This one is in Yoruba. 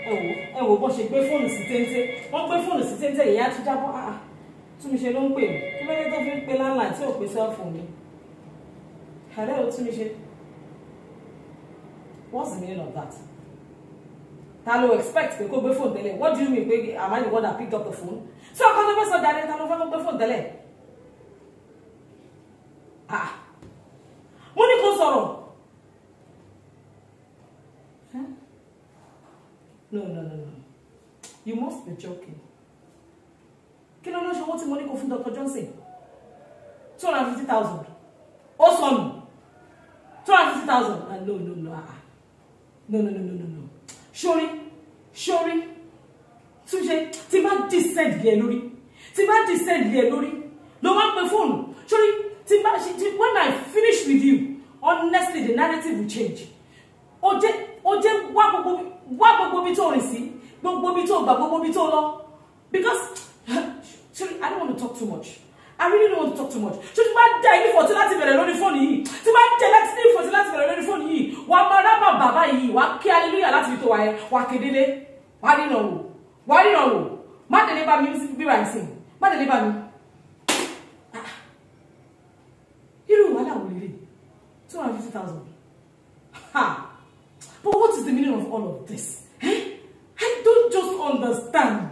ẹ wò ẹ wò bó ṣe gbé fóònù sí téńté wọ́n gbé fóònù sí téńté ìyá tún jábọ́ ah tún mi ṣe ló ń pè mí kí ló dé tó fi ń pe landline tí ò pe cellphone mi hello tún mi ṣe what's the meaning of that ta ló expect pé kó gbé fóònù tẹ́lẹ̀ what do you mean pé am I the one that picked up the phone tí ọkọ tó fẹ́ sọ jáde ta ló fẹ́ kó gbé fóònù tẹ́lẹ̀ ah mo ní kó sọ̀rọ̀ Huh? no no no no you must be joking kí ló ló ṣe owó tí mo ní kó fún Dr. Johnson two hundred and fifty thousand ó sọnù two hundred and fifty thousand ah no no no ah no no no no no no sori sori túnṣe tí bá descend lé lórí tí bá descend lé lórí ló máa ń pe fóònù sori tí bá ṣe tí when I finish with you honestly the narrative will change ó jẹ́ ó jẹ́ wá gbogbo wá gbogbo bí tó rìn sí gbogbo bí tó gbà gbogbo bí tó lọ because sorry I don't want to talk too much I really don't want to talk too much ṣé tí bá jẹ́ ilé ìfọ̀tí láti bẹ̀rẹ̀ lórí fóònù yìí tí bá jẹ́ láti ilé ìfọ̀tí láti bẹ̀rẹ̀ lórí fóònù yìí wà á máa rábà bàbá yìí wà á kí hallelujah láti fi tó wà yẹn wà á kédélé wà á rìnà wò wà á rìnà wò má délé bá mi bíbá ìsìn má délé bá mi. Ah. irú wàhálà wò lélẹ̀ two hundred and fifty thousand ha but what is the meaning of all of this eh? I don't just understand